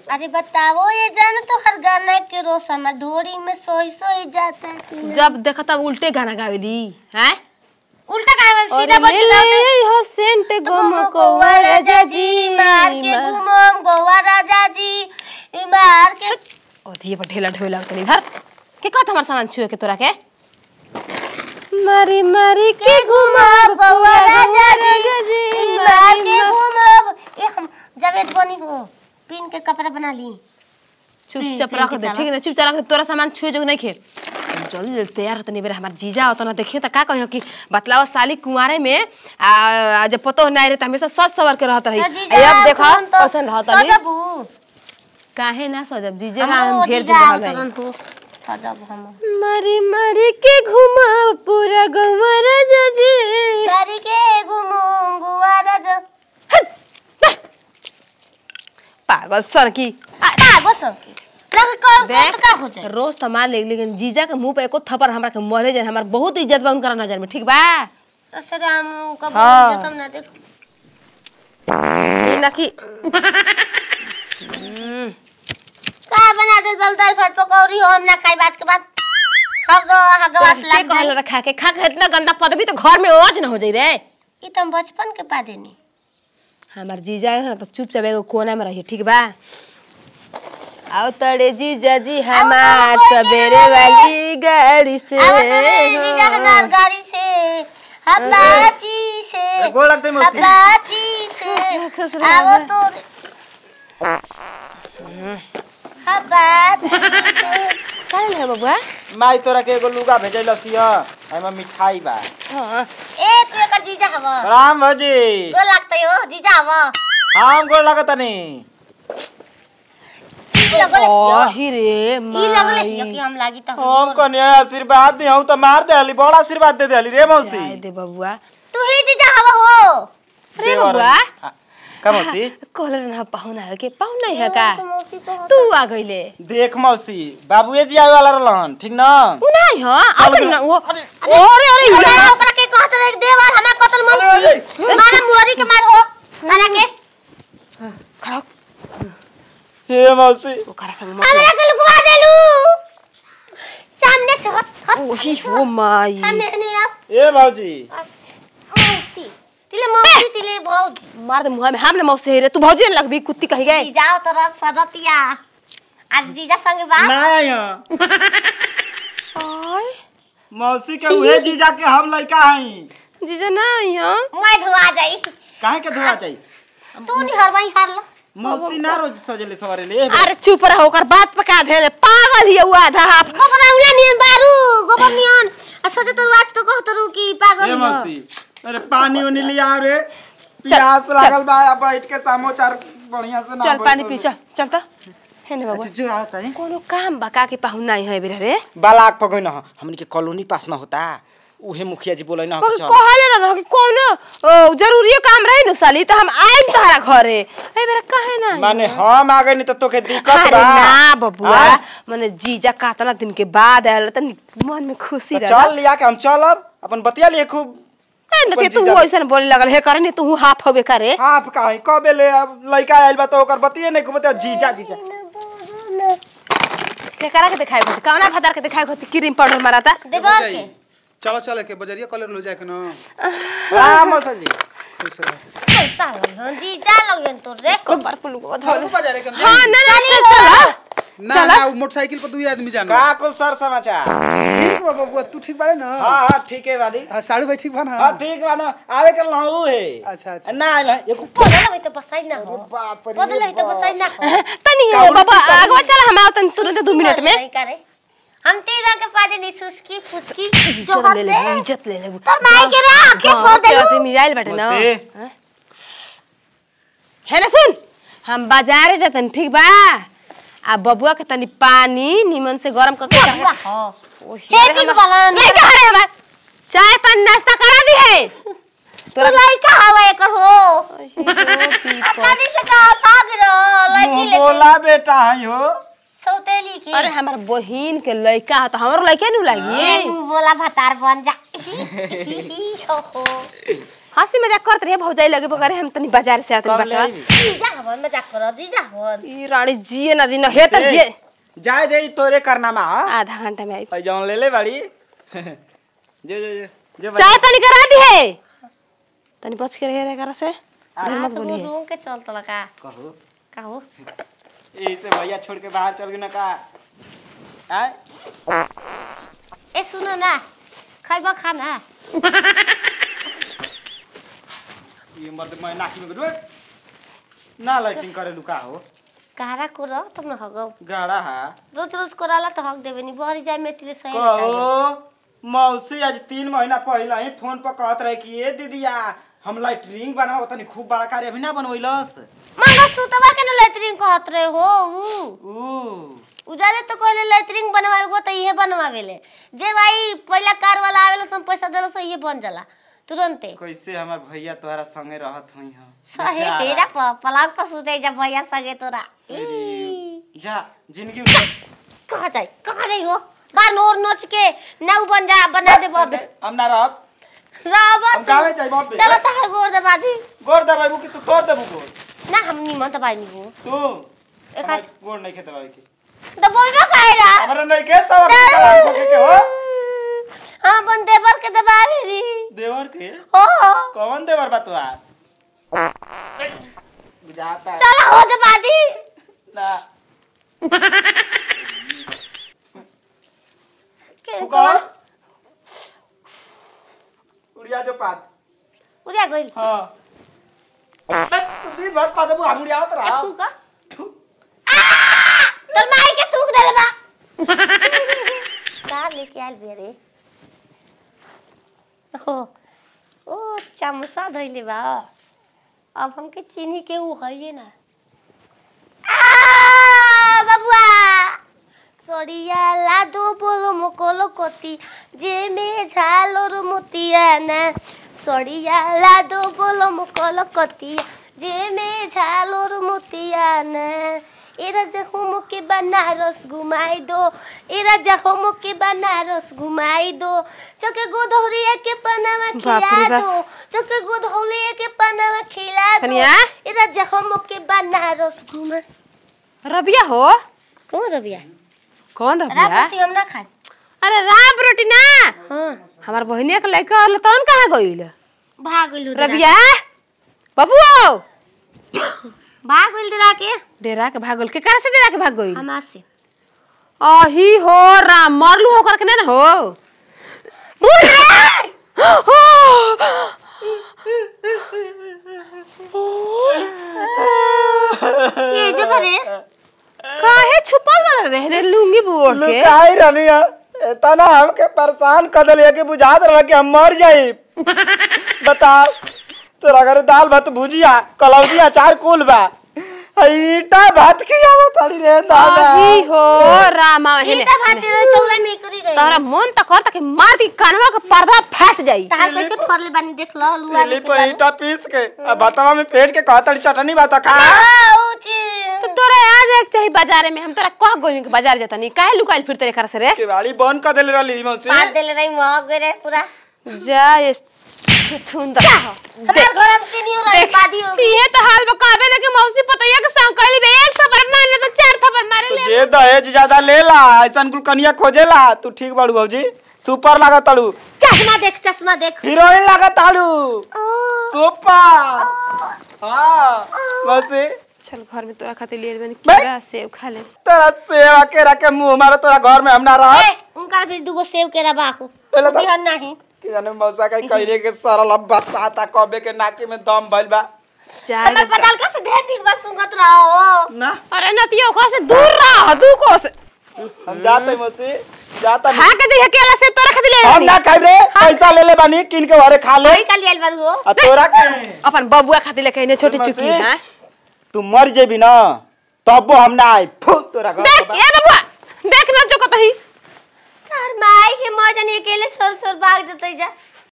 अरे बताओ ये जान तो हर गाना के रोज हमार ढोरी में सोई सोई जाता है जब देखा तब उल्टे गाना गावेली हैं उल्टा कहा मैं सीधा अरे बोल ले के गाते ले हो सेंट गम को गोवा राजा जी मार के घूमम गोवा राजा जी मार के ओधिए पर ढेला ढेला तनी इधर के कहत हमर सामान छुए के तोरा के मारी मारी के घूमम गोवा राजा राजा जी जी, मार मारी के मार- घूमम ये हम जावेद बनी हो पिन के कपड़ा बना ली चुपचाप पीन रख के दे चला। ठीक है चुपचाप रख दे तोरा सामान छुए जो नहीं खे हम जल्दी जल्दी तैयार होतनी बेरे हमार जीजा होता ना देखिए त का कहियो कि बतलावा साली कुंवारे में आ आ, जब पतो नहीं रहे त हमेशा सज सवर के रहत रही तो आ, जीजा अब देखो तुरंत तो कैसन रहत रही सजबू काहे ना सजब जीजे का हमरो हम ढेर जीजा दिन रहल तुरंत हो सजब हम मारी मारी के घुमा पूरा गवा राजा जी सारी के घूमम गोवा राजा पागल सर की का बस लग कर देख तो का हो जाए रोज तो मान ले लेकिन जीजा के मुंह पे एको थप्पड़ हमरा के मरे जाए हमार बहुत इज्जत बा उनकर नजर में ठीक बा असरे हम कब हाँ। जतम ना देखो ये ना कि का बना दे बल दाल भात पकौड़ी हो हम ना खाई बात के बाद हग हगवास के लग कहल जाए रखा के खा के इतना गंदा पदवी तो घर में ओज न हो जाई रे ई तुम बचपन के पा देनी हमार जीजा है ना तो चुपचाप एगो कोना में रहिए ठीक बा आओ तड़े जीजा जी हमार कोई के सवेरे रहे। वाली गाड़ी से आवत रे जीजा हमार गाड़ी से हपाची से गोड़ लगते मौसी। हपाची से खुश आवो तो हपाची से का ले बबुआ माई तोरा के एगो लुगा भेजैल सिया एमे मिठाई बा हां ए तू एकर जीजा हवा राम भौजी गो लागतै हो जीजा हवा हम गोड़ लगतनी ई लगले ओही रे ई लगले माई हियो कि हम लागी त हम कन्या आशीर्वाद दी हूं तो मार देली बड़ा आशीर्वाद दे देली रे मौसी जाए दे बबुआ तू ही जीजा हवा हो रे देवर- बबुआ आ, का मौसी कहले ना पाहुना है के पाहुना है का मौसी को तू आ गइले देख मौसी बाबूए जी आवे वाला रहलन ठीक ना उ नहीं हो अब चल ना गए। वो अरे अरे अरे ओकरा के कहत रे देवर हमरा कतल मौसी मारा मुहरी के मार हो तारा के खड़ा हो। हे मौसी ओकरा संग मत हमरा के लुकवा देलू सामने से हट हट ओही हो माई सामने नहीं आप ए भौजी मौसी तिले मौसी तिले भौजी मार दे मुंह में हम ना मौसे रे तू भौजी ने लगबी कुत्ती कही गए जीजा तोरा सदतिया आज जीजा संगे बा ना आया ओय मौसी के उहे जीजा के हम लइका हई जीजा ना यहाँ मैं धुआ जाई काहे के धोआ जाई तू नहीं हरवाई हारला मौसी ना रोज सजले सवारे ले अरे चुप रहो ओकर बात पका दे पागल ही हुआ आधा हाफ गोबर औला नियन बारू गोबर नियन आ सोचे तो आज तो कहत रू कि पागल ए हियो। मौसी अरे पानी उनी लिया रे प्यास लागल बा अब बैठ के समाचार बढ़िया से ना चल पानी पी चल चल तो है ना बाबू जो आता है कोनो काम बका के पाहुन नहीं है बेरा रे बालाक पगै न हमनी के कॉलोनी पास न होता उहे मुखिया जी बोलै न मगर चल कहले ना रहो कि कोनो ओ, जरूरी काम रहे न साली तो हम आइम तहरा घरे ए बेरा कहे ना माने हम आ गए नहीं तो तोके दिक्कत अरे बा ना बबुआ हाँ? मने जीजा कातना दिन के बाद आयल त मन में खुशी तो रहा चल लिया के हम चलब अपन बतिया लिए खूब ए न अपन तू जीजा- ऐसन बोले लगल हे करे ने तू हाफ होबे करे हाफ काहे कबे ले अब लइका आइल बा तो ओकर बतिये नहीं खूब बतिया जीजा जीजा के करा के दिखाई होती कवना भदार के दिखाई होती क्रीम पाउडर माराता देवर के चलो चलो के बजरिया कॉलर लो जाए के ना राम मौसा जी खुश रहो। पैसा लगियन जीजा लगियन तोर रे कबर पुलु को धर हमको बाजार है कम हां ना ना चल चल ना ना वो मोटरसाइकिल पर दू आदमी जाना का कुल सर समाचार ठीक बा बबुआ तू ठीक बाड़े ना हां हां ठीक है वाली हाँ, साड़ू भाई ठीक बा ना हां ठीक बा ना आवे कर लहू है अच्छा अच्छा ना आइल है एगो बदल होई तो बसाई ना हो बाप रे बदल होई तो बसाई ना हो तनी बाबा आगवा चल हम आवतन तुरंत 2 मिनट में नहीं करे हम तेरा के पादे नहीं सुस्की फुसकी जो इज्जत ले ले हते इज्जत ले ले तोर माई के रे आंखें फोड़ दे ते मिलाइल बाटे ना मौसी। हाँ? है ना सुन हम बाजारे जातन ठीक बा आ बबुआ के तनी पानी निमन से गरम करके बबुआ हां हे ठीक बलन नहीं कह रहे हमार चाय पानी नाश्ता करा दी है तोरा लइका हवा एकर हो अकादी से कहा भाग रो लड़की मुंह लेके बोला बेटा है हो सौतेली की अरे हमार बहिन के लइका ह त हमरो लइके नु लागी ए मुंह बोला भतार बन जा जी हो हो हंसी मजाक करत रहे भौजाई लगे बगरे हम तनी बाजार से आतनी कब बचवा लेबी? जीजा हवन मजाक कर जीजा हवन ई रानी जिए ना दिन हे त से, जिए जाए दे ई तोरे करनामा हाँ? आधा घंटा में आई और जौन ले ले बाड़ी जो जो जो जो चाय पानी करा दी है तनी बच के रहे रे करा से ढेर मत तो वो बोलिए रूम के चल तला का कहो कहू ऐसे भैया छोड़ के बाहर चल गई ना का आय ए सुनो ना खैबा खाना ये मत मैं नाकी में गुड ना लाइटिंग करे लुका हो कारा कोरा तुम न हगो गाड़ा हा रोज रोज कोराला तो हक देबे नी बहरी जाए मेटले सही कहो मौसी आज तीन महीना पहले ही फोन पर कहत रहे कि ए दीदिया हम लाइटरिंग बनाओ तनी खूब बड़ा कार्य अभी ना बनवैलस मंगा सुतवा के न लेटरिंग कहत रहे हो ऊ ऊ उजाले तो कहले लेटरिंग बनवावे तो इहे बनवावेले जे भाई पहला कार वाला आवेला सम पैसा देलो सो इहे बन जाला तुरंते कैसे हमार भैया तोहरा संगे रहत हुई हम सहे हेरा प पलंग पर सुते जा भैया संगे तोरा ई, जा जिंदगी में कहाँ जाई कहाँ जाई हो बार नोर नोच के नौ बन जा बना दे बबे हम ना रहब रावत हम गावे चाहिए बॉबे चलो तहार गोर दबा दी गोर दबाई कि तू तोड़ देबू गोर ना हम निमन दबाई नहीं हो तू एक हमार गोर नहीं खेते दबाई के दबाई खाएगा हमरा नहीं के सब कलाम खोके के हो हाँ बन देवर के दबावे री देवर के हो कौन देवर बा तू बुझाता है चलो हो दबा दी ना के फुकार उड़िया जो पात उड़िया गइल हाँ बे, तू दिन भर पात बु हम उड़िया ए रहा फूका तोर माई के थूक देले बा का लेके आइल बे रे ओ ओ चमचा धइले बा अब हमके चीनी के उ हइए ना आ बबुआ सड़िया लादो बोलो मकोलो कोती जे में झालोर मोतिया ना सड़िया लादो बोलो मकोलो कोती जे में झालोर मोतिया ना ए राजा होमो के बनारस घुमाई दो ए राजा होमो के बनारस घुमाई दो चके गोधौलिया के पनावा बाप खिला रे बाप। दो चके गोधौलिया के पनावा खिला दो कनिया? ए राजा होमो के बनारस घुमा रबिया हो कौन रबिया कौन रबिया रात हम ना खाए अरे राब रोटी ना हाँ हमार बहिनिया के लइका रहल तौन कहाँ गइल भाग गइल रबिया बबुओ भाग गइल दरा के डेरा के भागल के कहाँ से डेरा के भाग गइल हमा से अही हो राम मरलू होकर के नहीं ना हो ये जे भरे काहे छुपल वाला रहने लुंगी बोड़ के लुकाई रहनी है तना हमके परेशान कर दिलिया कि बुझात रहा कि हम मर जाई बताओ तोरा घर दाल भात भुजिया कलौजी अचार कुल बा ईटा भात खियावो ताड़ी रे दादा अही हो रामा हेने इता भाते रे चौरा में करी रही तोरा मन त करता कि मार दी कानवा के पर्दा फट जाई तार कैसे फरले बानी देख लो लुआ सिली पर ईटा पीस के अब भातवा में पेट के कहतड़ी चटनी बात खा तो तोरा आज एक चाहिए बाजारे में हम तोरा कह गोई के बाजार जाता नहीं काहे लुकाइल फिरते रे कर से रे केवाड़ी बंद कर देले रहली मौसी पार देले रही मह गरे पूरा जा ये छुछुंदर हमार घर में तीनियो रही बादी हो ये तो हाल बकाबे लगे मौसी पतैया के संग कहली बे एक थप्पड़ मारने तो चार थप्पड़ मारे तो ले जे दहेज ज्यादा लेला ऐसन कुल कनिया खोजेला तू ठीक बाड़ू भौजी सुपर लागत ताड़ू चश्मा देख चश्मा देख हीरोइन लागत ताड़ू सुपर हाँ मौसी चल घर में तोरा खातिर लिए बनी बे। केरा सेब खा ले तेरा सेवा के रखे मुंह मारो तोरा घर में हम ना रह ए उनका भी दुगो सेव के रबा हो पहले तो- बिहन नहीं कि जाने मौसा का कहले के सरल अब बसाता कबे के नाकी में दम भइल बा जा हमार पताल का से ढेर दिन बस सुंगत रहो ना अरे नतियो को से दूर रह दू को से हम जाते मौसी जाता खा के जइहे केला सेब तोरा खातिर ले हम बनी ना खाई रे पैसा ले ले बानी किन के घरे खा ले वही कल आइल बारू हो आ तोरा के अपन बबुआ खातिर लेके इने छोटी मौसी, चुकी हां तू मर जेबी ना तबो हम ना आई फु तोरा घर देख के ए बबुआ देख ना जो कतही तार माई के मौजन अकेले छोड़ छोड़ भाग जतई जा